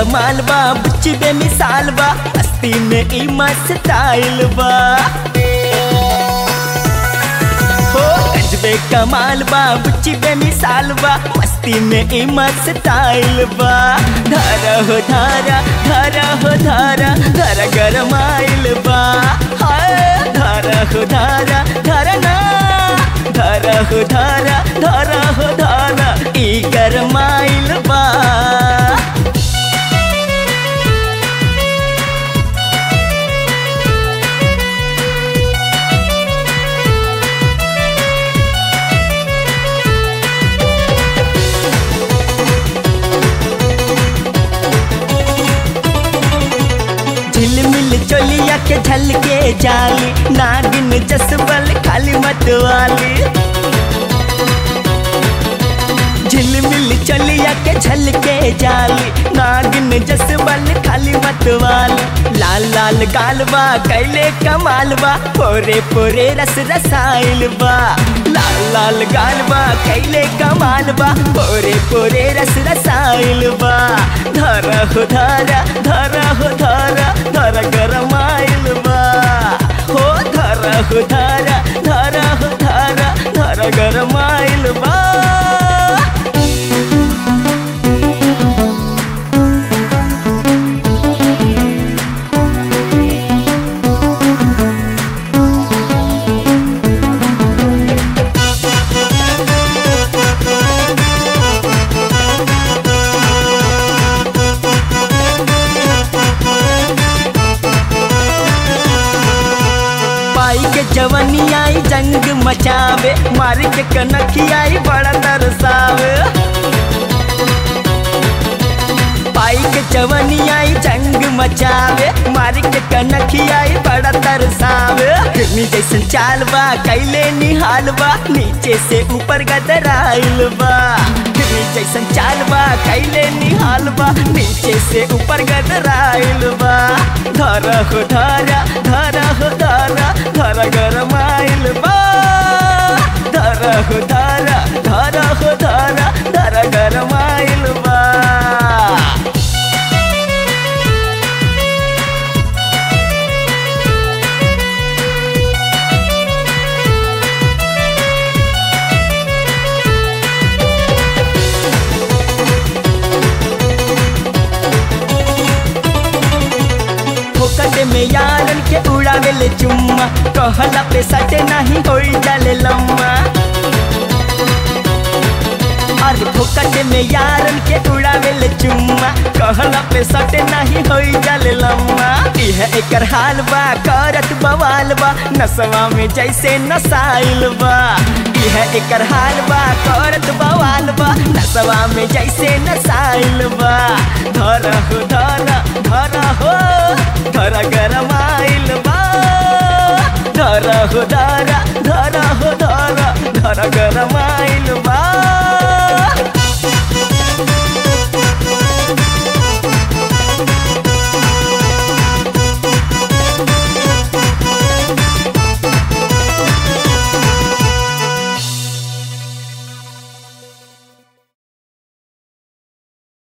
कमाल बा बुच्ची बेमिसाल बा मस्ती में ई मस्त स्टाइल बा हो गजबे कमाल बा बुच्ची बेमिसाल बा मस्ती में ई मस्त स्टाइल बा धारा हो धारा धारा हो धारा धारा गरमाइल बा हाय धारा हो धारा धारा ना धारा हो धारा धारा हो धारा ई गरमाइल बा झिलमिल चोलिया के झलके जाली नागिन जसबल खाली मतवाली झिलमिल चलिया के झलके जाली नागिन जसबल खाली मतवाली लाल लाल गालबा कैले कमालबा पोरे पोरे रस रसाइल बा लाल लाल गालबा कैले कमालबा पोरे पोरे रस रसाइल बा धरा हो धरा धरा हो धरा धरा गरमाइल बा हो धरा हो धरा धरा हो धरा धरा गरमाइल बा पाई के जवनी आई जंग मचावे मार के कनखी आई बड़ा तरसावे पाई के जवनी आई जंग मचावे मार के कनखी आई बड़ा तरसावे हिरनी जैसन चाल बा कैले निहाल बा नीचे से ऊपर गदराइल बा हिरनी जैसन चाल बा कैले निहाल बा नीचे से ऊपर गदराइल बा धरा हो धरा धरा हो धरा धरा गरमाइल बा धरा हो धरा धरा हो धरा धरा गरमाइल बा फोकट में यारन के उड़ावेले चुम्मा कहला पे सटे नहीं होई जाले लम्मा अरे फोकट में यारन के उड़ावेले चुम्मा कहला पे सटे नहीं होई जाले लम्मा इह एकर हाल बा करत बवाल बा नसवा में जैसे नसाइल बा इह एकर हाल बा करत बवाल बा नसवा में जैसे नसाइल बा धर हो धर धर हो धर गरमाइल बा धर हो धर